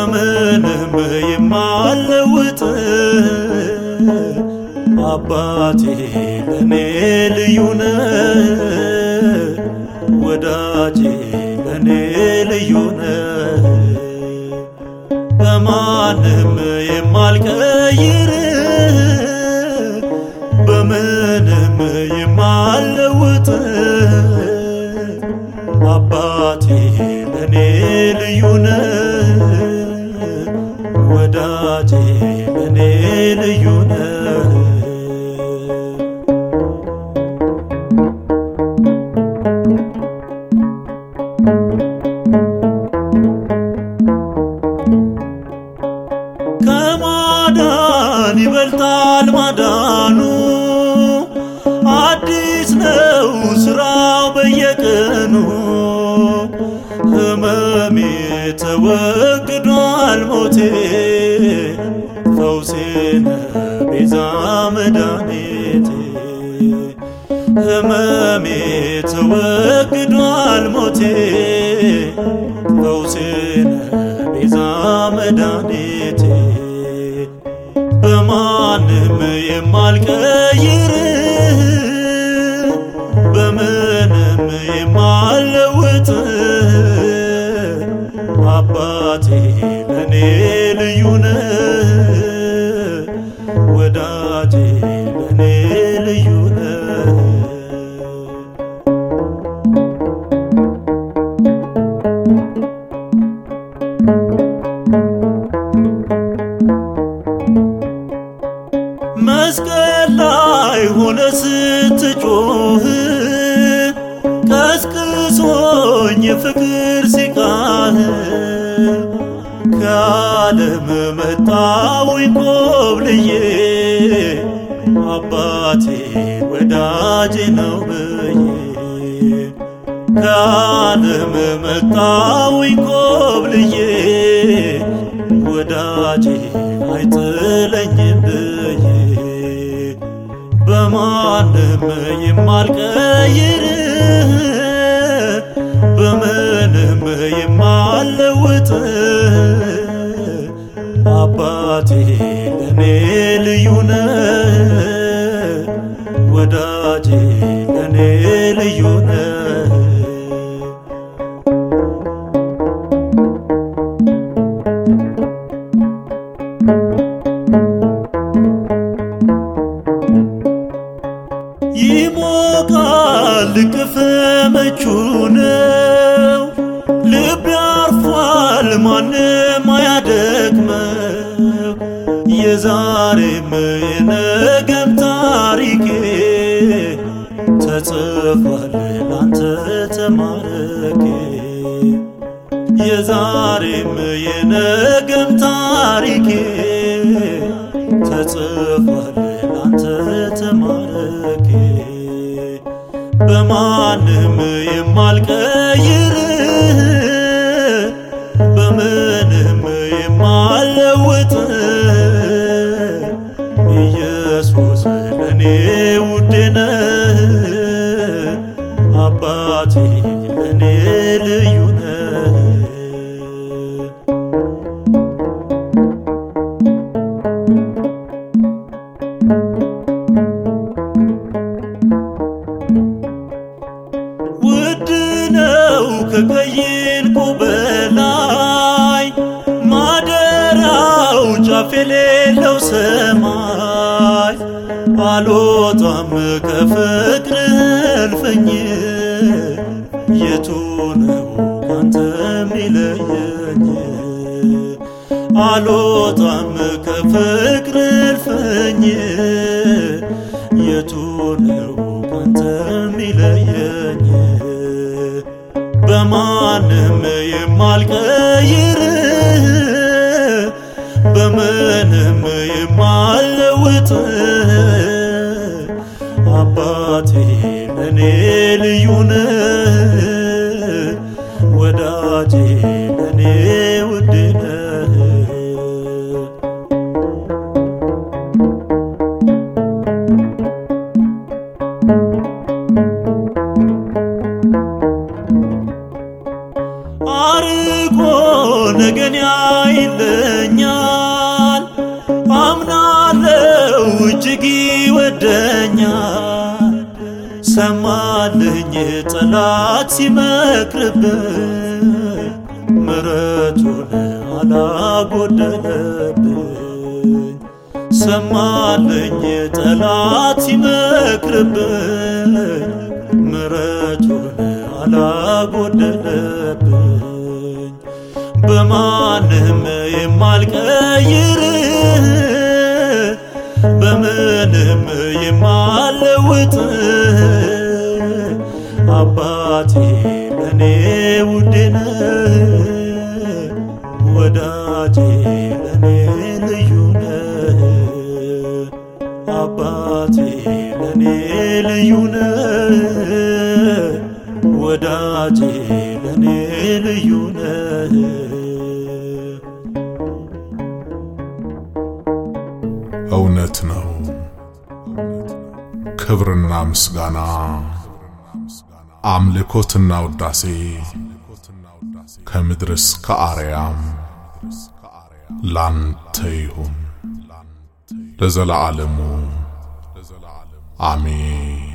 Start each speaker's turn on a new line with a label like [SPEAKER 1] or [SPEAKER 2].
[SPEAKER 1] በምንም የማልለውጥ አባቴ ለኔ ልዩ ነህ ወዳጄ ለኔ ልዩ ነህ በማንም የማልቀይር በምንም የማልለውጥ አባቴ ለኔ ልዩ ነህ ወዳጄ ለኔ ልዩ ነህ ከማዳን ይበልጣል ማዳኑ አዲስ ነው ስራው በየቀኑ ህመሜ ተወግዷል ሞቴ ፈውሴነ ቤዛ መድኃኒቴ ህመሜ ተወግዷል ሞቴ ፈውሴነ ቤዛ መድኃኒቴ በማንም የማልቀይር በምንም የማልለውጥ አባቴ ለኔ ልዩ ነህ ወዳጄ ለኔ ልዩ ነህ መስቀል ላይ ሆነ ስትጮህ ቀስቅሶኝ የፍቅር ሲቃህ ከዓለም መጣውኝ ኮብልዬ አባቴ ወዳጄ ነው ብዬ ከዓለም መጣውኝ ኮብልዬ ወዳጄ አይጥለኝም ብዬ በማንም የማልቀይር በምንም የማልለውጥ አባቴ ለኔ ልዩ ነህ ወዳጄ ለኔ ልዩ ነህ ይሞቃል ቅፍ ምቹ ነው ልብ ያርፏል ማንም አያደክመው የዛሬም የነገም ታሪኬ ተጽፏል ላንተ ተማረኬ የዛሬም የነገም ታሪኬ ተጽፏል ላንተ ተማረኬ በማንም የማልቀይር በምንም የማልለውጥ ኢየሱስ ለኔ ውዴ ነህ አባቴ ለኔ ልዩ ነህ ውድ ነው ከቀይ ዕንቁ በላይ ማደሪያው ጫፍ የሌለው ሰማይ አልወጣም ከፍቅርህ እልፍኝ የቱ ነው ካንተ የሚለየኝ አልወጣም ከፍቅርህ እልፍኝ የቱ ነው ካንተ የሚለየኝ በማንም የማልቀይር በምንም የማልለውጥ አባቴ ለኔ ልዩ ነህ ወዳጄ ለኔ ውድ ነህ አርቆ ነገን ያይ ያይለኛል አምናለው እጅግ ይወደኛል ሰማልኝ ጠላት ሲመክርብኝ ምረቱን አላጎደለብኝ ሰማልኝ ጠላት ሲመክርብኝ ምረቱን አላጎደለብኝ በማንም የማልቀይር በምንም የማለውጥ አባቴ ለኔ ውድ ነህ ወዳጄ ለኔ ልዩ ነህ አባቴ ለኔ ልዩ ነህ ወዳጄ ለኔ ልዩ ነህ
[SPEAKER 2] እውነት ነው ክብርና ምስጋና አምልኮትና ውዳሴ ከምድር እስከ አርያም ላንተ ይሁን ለዘለዓለሙ አሜን።